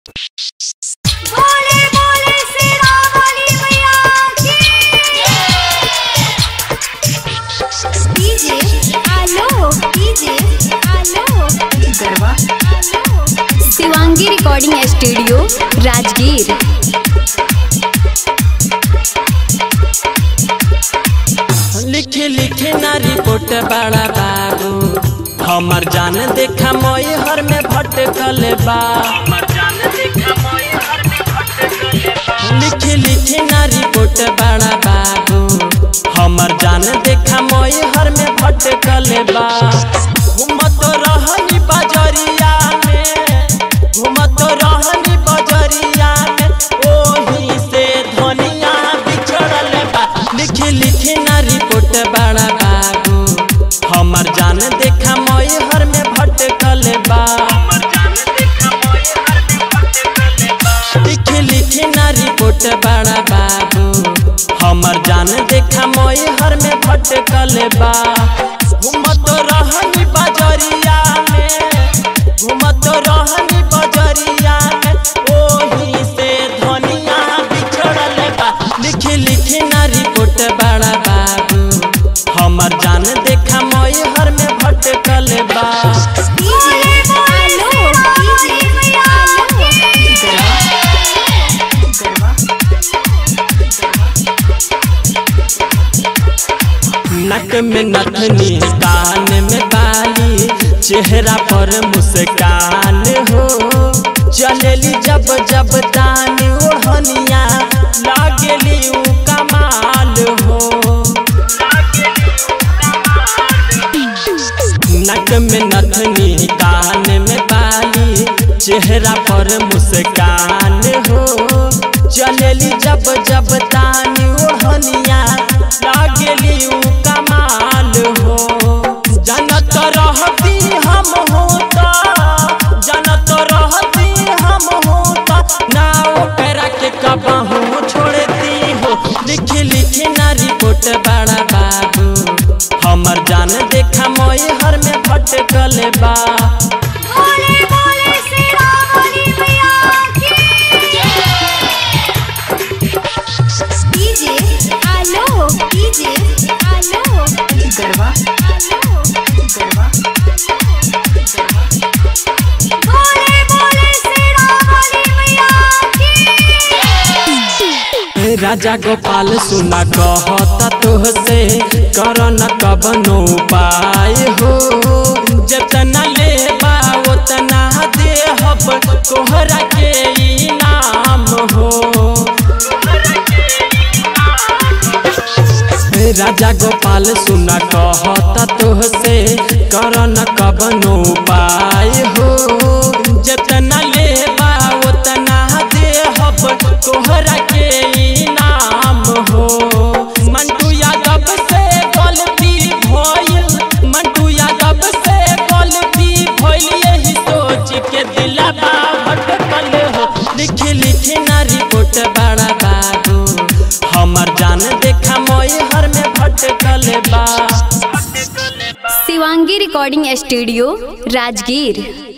बोले बोले शेरा वाली मैया की डीजे आलो डीजे आलो गरबा आलो शिवांगी रिकॉर्डिंग स्टूडियो राजगीर लिखे लिखे ना रिपोर्ट बड़ा बाबू हमर जान देखा मोई हर में भटकल बा लिखे लिखे ना रिपोर्ट बड़ा बाबू हमर जान देखा मोई हर में भटकल बा घूमत रहनी बजरिया में घूमत रहनी बजरिया में ओही से धनिया बिछड़ल बा लिखी लिखी ना रिपोर्ट बड़ा बाबू हमर जान देखा मोई हर में भटकल बा लिखी लिखी ना रिपोर्ट बड़ा बाबू हमर जान देखा मोई हर में भटकल बा घूमत रहनी बजरिया में घूमत रहनी बजरिया में ओही से धनिया बिछड़ल बा लिखी लिखी ना रिपोर्ट बड़ा बाबू हमर जान देखा मोई हर में भटकल बा डीजे आलो डीजे आलो नक में नथनी कान में बाली चेहरा पर मुस्कान हो चलेली जब जब दान ओढ़निया लागेली उ कमाल हो नक में नथनी कान में बाली चेहरा पर मुस्कान हो चलेली जब जब तान ओढ़निया लागेली उ कमाल हो जनत रहती हम होता जनत रहती हम होता ना ओकरा के कबहू छोड़ती हो लिखी लिखी ना रिपोर्ट बड़ा बाबू हमर जान देखा मोई हर में भटकल बा बोले बोले शेरा वाली मैया की डीजे आलो डीजे आलो गरबा आलो गरबा बोले बोले शेरा वाली मैया की राजा गोपाल सुना कहता तोहसे कर न कबनो उपाय हो जतना लेबा उतना देहब तोहरा के इनाम हो राजा गोपाल सुना कहता तोहसे कर न कबनो उपाय हो जतना लेबा उतना देहब तोहरा के इनाम हो मंटू यादव से गलती भइल मंटू यादव से गलती भइल यही सोच के दिलबा भटकल हो लिखी लिखी ना रिपोर्ट बड़ा बाबू हमर जान देखा मोई हर में भटकल बा शिवांगी रिकॉर्डिंग स्टूडियो राजगीर